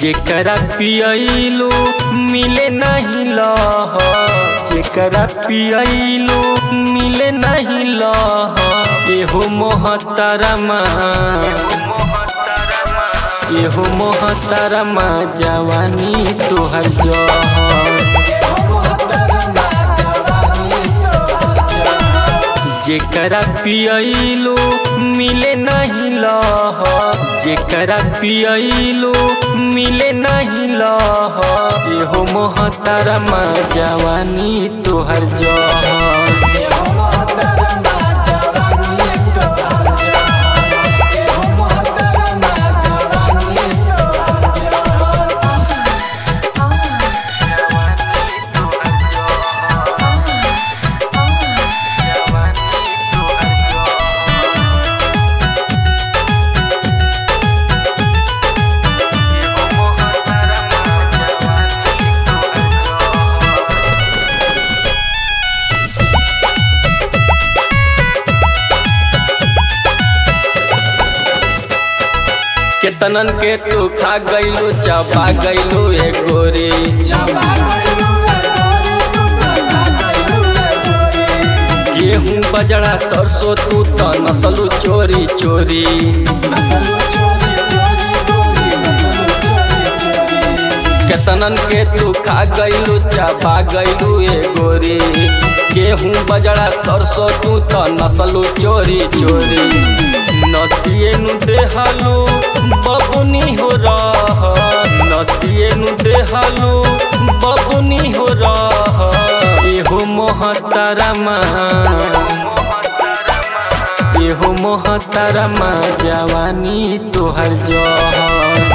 जेकरा पियलो मिले नहीं लह जेकरा पियलो मिले नहीं लह एहो मोहतरमा एहो मोहतरमा जवानी तोहर जहर जेकरा पियलो मिले नहीं लह जेकरा पियलो मिले नहीं लह एहो मोहतरमा जवानी तोहर जहर केतनन के तू खा गईलू चबा गईलू ए गोरी गेहूं बजड़ा सरसों तू त नसलू चोरी चोरी केतनन के तू खा गईलू चबा गईलू ए गोरी गेहूं बजड़ा सरसों तू त नसलू चोरी चोरी नसिए नु देहलू बबुनी हो रह नसिए नु देहलू बबुनी हो रह एहो मोहतरमा एहो मोहतरमा जवानी तोहर जहर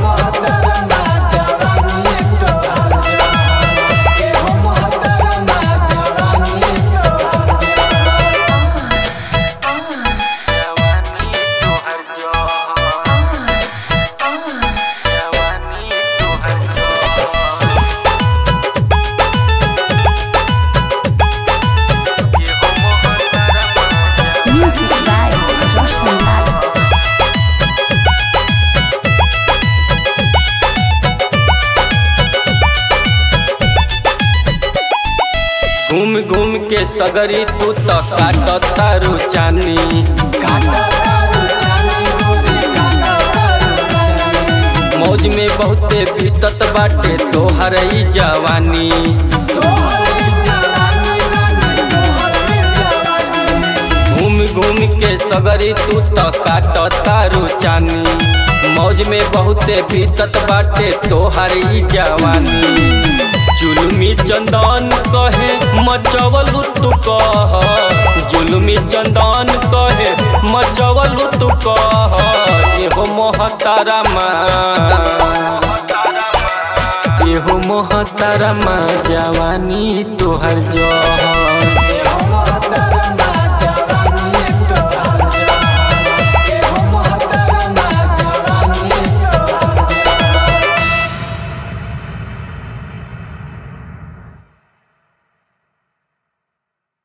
Music by Josh Lal. घूम घूम के सगरी तू त काट तारू चानी मौज में बहुते बीतत बाटे तोहर ई जवानी घूम घूम के सगरी तू त काट तारू चानी मौज में बहुते बीतत बाटे तोहर ई जवानी जुलमी चंदन कहे मचवलू तू कह जुलमी चंदन कहे मचवलू तू कह एहो मोहतरमा एहो मोहतरमा जवानी तोहर जहर